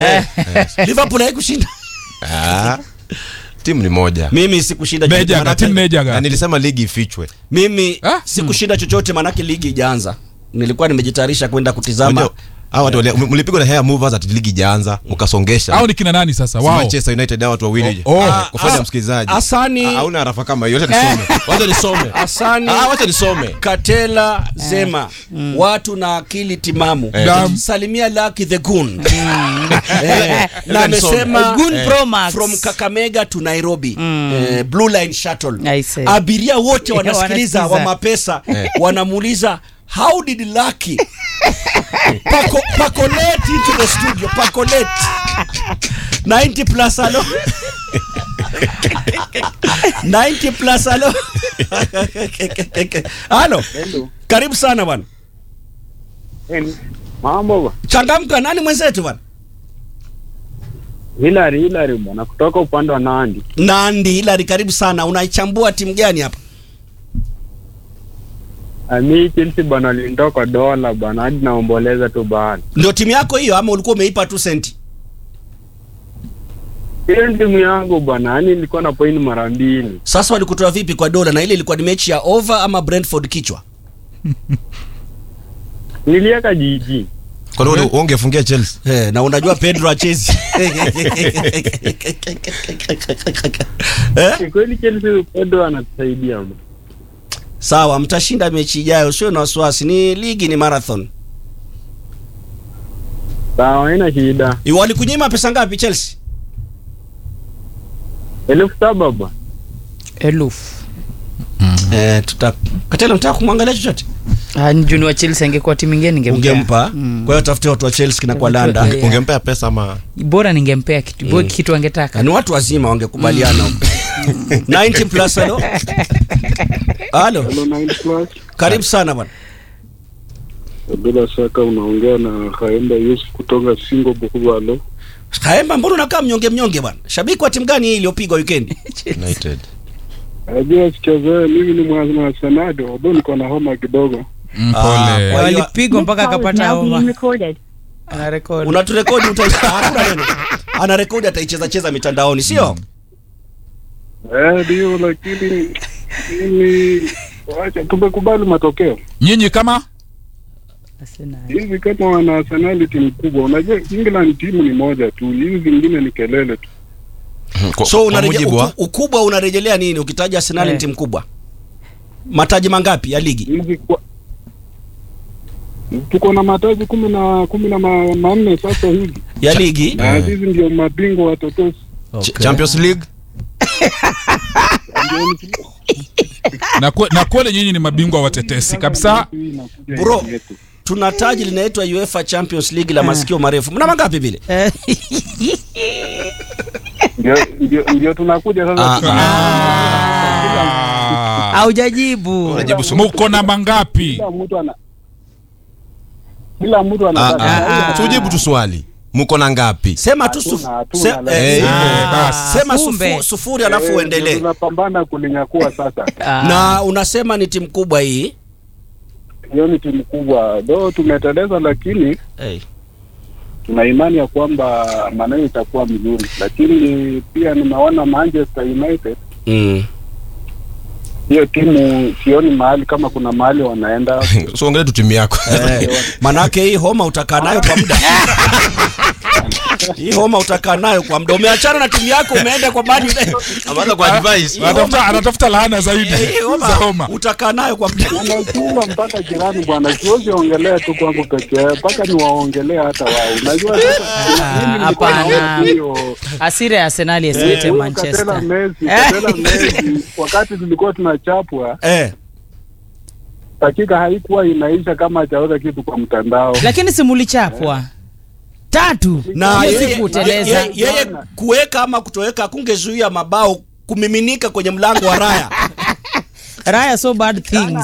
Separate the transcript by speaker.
Speaker 1: Liverpool haikushinda.
Speaker 2: Ah, timu ni moja
Speaker 1: Mimi sikushinda chochote
Speaker 3: Mejaga,
Speaker 1: manake-
Speaker 3: timu Mejaga.
Speaker 2: na nilisema ligi ifichwe.
Speaker 1: Mimi
Speaker 3: Ah?
Speaker 1: sikushinda chochote manake ligi ijaanza. Nilikuwa nimejitayarisha kwenda kutizama.
Speaker 2: Unajua, hawa watu wali- mlipigwa na hair movers ati ligi ijaanza mkasongesha.
Speaker 3: au ni kina nani sasa
Speaker 2: Si
Speaker 3: wao
Speaker 2: Manchester United hawa watu wawili.
Speaker 3: Oh, oh.
Speaker 2: Ah, kufanya
Speaker 1: Ah,
Speaker 2: msikilizaji.
Speaker 1: Asani-
Speaker 2: Ah, Hauna harafa kama hiyo. Wacha nisome. Wacha nisome.
Speaker 1: Asani
Speaker 2: Ah, wacha nisome.
Speaker 1: Katela Zema watu na akili timamu
Speaker 3: Dam.
Speaker 1: salimia Lucky the Goon eh, na
Speaker 2: Wacha nisome.
Speaker 1: amesema
Speaker 4: Goon Pro Max.
Speaker 1: from Kakamega to Nairobi eh, Blue Line Shuttle
Speaker 4: I see.
Speaker 1: abiria wote wanasikiliza wa
Speaker 4: Wanasikiza.
Speaker 1: mapesa wanamuuliza how did Lucky Pako, pacolate into the studio pacolate 90 plus alo 90 plus alo halo karibu sana bwana
Speaker 5: Mambo ba.
Speaker 1: changamka nani mwenzetu bwana
Speaker 5: Hilary Hilary bwana kutoka upande wa Nandi.
Speaker 1: nandi hilari karibu sana unaichambua timu gani hapa
Speaker 5: Ah, Mi Chelsea bwana alinitoka dola bwana hadi naomboleza tu bwana.
Speaker 1: ndio timu yako hiyo ama ulikuwa umeipa tu senti
Speaker 5: Hiyo ni timu yangu bwana, yani nilikuwa na point mara mbili.
Speaker 1: sasa walikutoa vipi kwa dola na ile ilikuwa ni mechi ya over ama brentford kichwa
Speaker 5: Niliweka jiji.
Speaker 2: Kwa nini ungefungia Chelsea?
Speaker 1: Eh, na unajua pedro achezi eh?
Speaker 5: Ni kweli Chelsea Pedro anatusaidia bwana.
Speaker 1: sawa mtashinda mechi ijayo usio na wasiwasi ni ligi ni marathon
Speaker 5: Sawa, haina shida.
Speaker 1: walikunyima pesa ngapi chelsea
Speaker 5: Elfu saba bwana.
Speaker 4: Elfu.
Speaker 1: eh, tuta katela mtaka kumwangalia chochote
Speaker 4: Ah, juni wa Chelsea angekuwa timu ingine ningempea.
Speaker 1: ungempa
Speaker 4: Mm.
Speaker 1: kwa hiyo tafute watu wa chelsea kina kwa landa
Speaker 4: Yeah.
Speaker 2: Ungempea pesa ama
Speaker 4: Bora ningempea kitu, mm. kitu angetaka.
Speaker 1: Na ni watu wazima wangekubaliana huko 90 plus halo halo
Speaker 6: Hello, Nine Plus.
Speaker 1: karibu sana bwana
Speaker 6: Bila shaka unaongea na Haemba Yusuf kutoka Singo Bukubalo.
Speaker 1: kaemba mbona unakaa mnyonge mnyonge bwana shabiki wa timu gani hii iliyopigwa weekend
Speaker 2: United.
Speaker 6: Najua sichezee, mimi ni mwana wa Senado, although niko na homa kidogo.
Speaker 3: Mm,
Speaker 1: Ah,
Speaker 3: pole
Speaker 1: kwa hiyo-
Speaker 4: Walipigwa mpaka
Speaker 7: Call is
Speaker 4: akapata
Speaker 7: now being
Speaker 4: homa.
Speaker 7: recorded.
Speaker 4: Ana record.
Speaker 1: unaturekodi uta- hakuna neno ana rekodi ataicheza cheza mitandaoni sio
Speaker 6: Eh, ndio, lakini mimi wacha tumekubali matokeo
Speaker 3: nyinyi kama
Speaker 4: Arsenal.
Speaker 6: hivi. Kama wana Arsenal timu kubwa, unajua England timu ni moja tu, hizi zingine ni kelele tu.
Speaker 2: Kwa-
Speaker 1: so
Speaker 2: kwa
Speaker 1: unareje,
Speaker 2: mujibu wa-
Speaker 1: uku, ukubwa unarejelea nini ukitaja arsenal ni
Speaker 4: Eh.
Speaker 1: timu kubwa mataji mangapi ya ligi
Speaker 6: Hizi kwa tuko na mataji kumi na kumi na ma- manne sasa hivi,
Speaker 1: ya ligi
Speaker 6: na hizi ndio mabingwa watetezi.
Speaker 2: Ch- Champions League
Speaker 6: Ndio ni-
Speaker 3: na, kwe, na kweli nyinyi ni mabingwa watetesi kabisa
Speaker 1: Bro. tuna taji linaitwa uefa champions league la masikio marefu mna mangapi vile
Speaker 4: Eh,
Speaker 6: ndio ndio ndio tunakuja sasa.
Speaker 2: Ah,
Speaker 3: Ah.
Speaker 4: Haujajibu.
Speaker 2: unajibu sumu.
Speaker 3: muko na mangapi
Speaker 6: Kila mtu ana kila mtu
Speaker 2: Ah,
Speaker 6: anataka
Speaker 2: ah. Tujibu tu swali. Mko na ngapi?
Speaker 1: sema tu
Speaker 6: Hatuna,
Speaker 1: sufu,
Speaker 6: hatuna,
Speaker 1: se,
Speaker 6: lakini-
Speaker 1: eh,
Speaker 2: Eh,
Speaker 3: Eh, basi.
Speaker 1: sema
Speaker 4: kumbe.
Speaker 1: sufu, sufuri alafu
Speaker 6: Eh,
Speaker 1: uendelee
Speaker 6: Tunapambana kulinyakua sasa.
Speaker 4: Ah.
Speaker 1: na unasema ni timu kubwa hii
Speaker 6: Hiyo ni timu kubwa, do tumeteleza, lakini
Speaker 1: hey.
Speaker 6: tuna imani ya kwamba maneno itakuwa mzuri, lakini pia nimeona Manchester United
Speaker 1: mm.
Speaker 6: hiyo timu sioni mahali kama kuna mahali wanaenda.
Speaker 2: So ongelea tu timu yako.
Speaker 1: eh, manake hii homa utakaa nayo kwa muda hii homa utakaa nayo kwa muda umeachana na timu yako umeenda kwa Man United.
Speaker 2: Ameanza kwa advice.
Speaker 3: anatafuta anatafuta laana zaidi
Speaker 1: Eh, hii homa
Speaker 3: za homa
Speaker 1: utakaa nayo kwa muda
Speaker 6: Unachunga mpaka jirani bwana, siwezi ongelea tu kwangu pekee, mpaka niwaongelee hata wao. Unajua sasa mimi nilikuwa
Speaker 4: hapana.
Speaker 6: naona hiyo
Speaker 4: Asira ya Arsenal yasilete
Speaker 6: Huyo
Speaker 4: Manchester.
Speaker 6: Katela Messi, Katela Messi, wakati tulikuwa tunachapwa
Speaker 1: eh.
Speaker 6: dakika haikuwa inaisha kama hajaweka kitu kwa mtandao.
Speaker 4: Lakini si mulichapwa. Tatu.
Speaker 1: na
Speaker 4: Hiyo
Speaker 1: yeye,
Speaker 4: si kuteleza.
Speaker 1: yeye, yeye kuweka ama kutoweka kungezuia mabao kumiminika kwenye mlango wa raya
Speaker 4: Raya so bad things.